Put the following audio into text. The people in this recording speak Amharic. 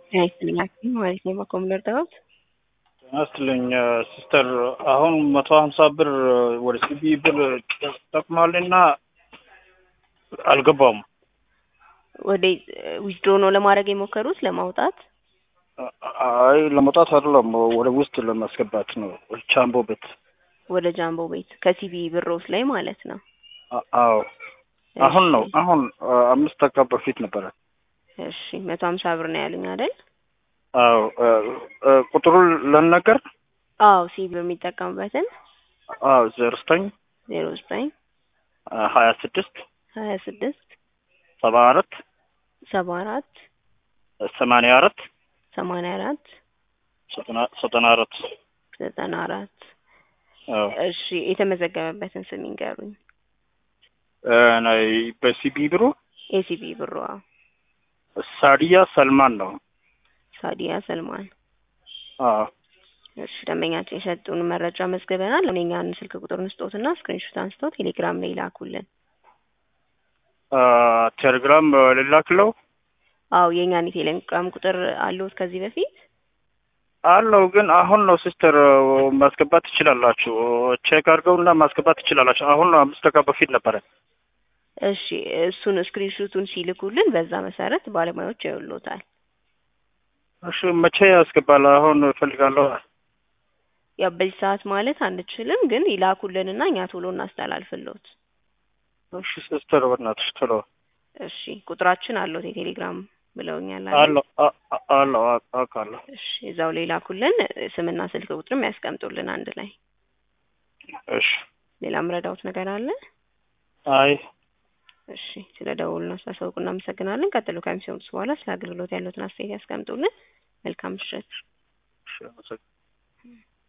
ጤና ይስጥልኝ ሐኪም ማለት ነው በኮምለር ዳዊት ጤና ይስጥልኝ ሲስተር። አሁን መቶ ሀምሳ ብር ወደ ሲቢ ብር ጠቅሟልና አልገባውም። ወደ ዊዝድሮ ነው ለማድረግ የሞከሩት ለማውጣት? አይ ለመውጣት አይደለም፣ ወደ ውስጥ ለማስገባት ነው። ቻምቦ ቤት ወደ ጃምቦ ቤት ከሲቢ ብሮስ ላይ ማለት ነው። አ- አዎ አሁን ነው አሁን አምስት ደቂቃ በፊት ነበረ። እሺ መቶ ሀምሳ ብር ነው ያሉኝ አይደል? አዎ ቁጥሩን ለነገር አዎ ሲቢ የሚጠቀሙበትን አዎ ዜሮ ዘጠኝ ዜሮ ዘጠኝ ሀያ ስድስት ሀያ ስድስት ሰባ አራት ሰባ አራት ሰማንያ አራት ሰማንያ አራት ዘጠና አራት ዘጠና አራት አዎ እሺ የተመዘገበበትን ስም ይንገሩኝ። ናይ በሲቢ ብሩ ኤሲቢ ብሮ ሳዲያ ሰልማን ነው። ሳዲያ ሰልማን አዎ እሺ ደንበኛችን የሰጡን መረጃ መዝግበናል። አሁን የኛን ስልክ ቁጥር እንስጦትና ስክሪንሾት አንስተው ቴሌግራም ላይ ላኩልን። ቴሌግራም ልላክለው አዎ የኛን የቴሌግራም ቁጥር አለዎት ከዚህ በፊት? አለው ግን አሁን ነው ሲስተር ማስገባት ትችላላችሁ። ቼክ አድርገውና ማስገባት ትችላላችሁ። አሁን ነው አምስት ደቂቃ በፊት ነበረ። እሺ እሱን ስክሪንሾቱን ሲልኩልን በዛ መሰረት ባለሙያዎች ያዩሎታል። እሺ መቼ ያስገባል? አሁን እፈልጋለሁ። ያው በዚህ ሰዓት ማለት አንችልም፣ ግን ይላኩልንና እኛ ቶሎ እናስተላልፍሎት። እሺ ሲስተር በእናትሽ ቶሎ እሺ ቁጥራችን አለዎት የቴሌግራም ብለውኛል አይደል? አለው አ- አ- አለው አ- አውቃለሁ። እሺ እዛው ላይ ላኩልን። ስምና ስልክ ቁጥርም ያስቀምጡልን አንድ ላይ። እሺ ሌላ ምረዳውት ነገር አለ? አይ እሺ ስለ ደውሉን አስተሳሰብቁ እናመሰግናለን። ቀጥሎ ከሚሰሙት በኋላ ስለ አገልግሎት ያሉትን አስተያየት ያስቀምጡልን። መልካም ምሽት። እሺ አመሰግናለሁ።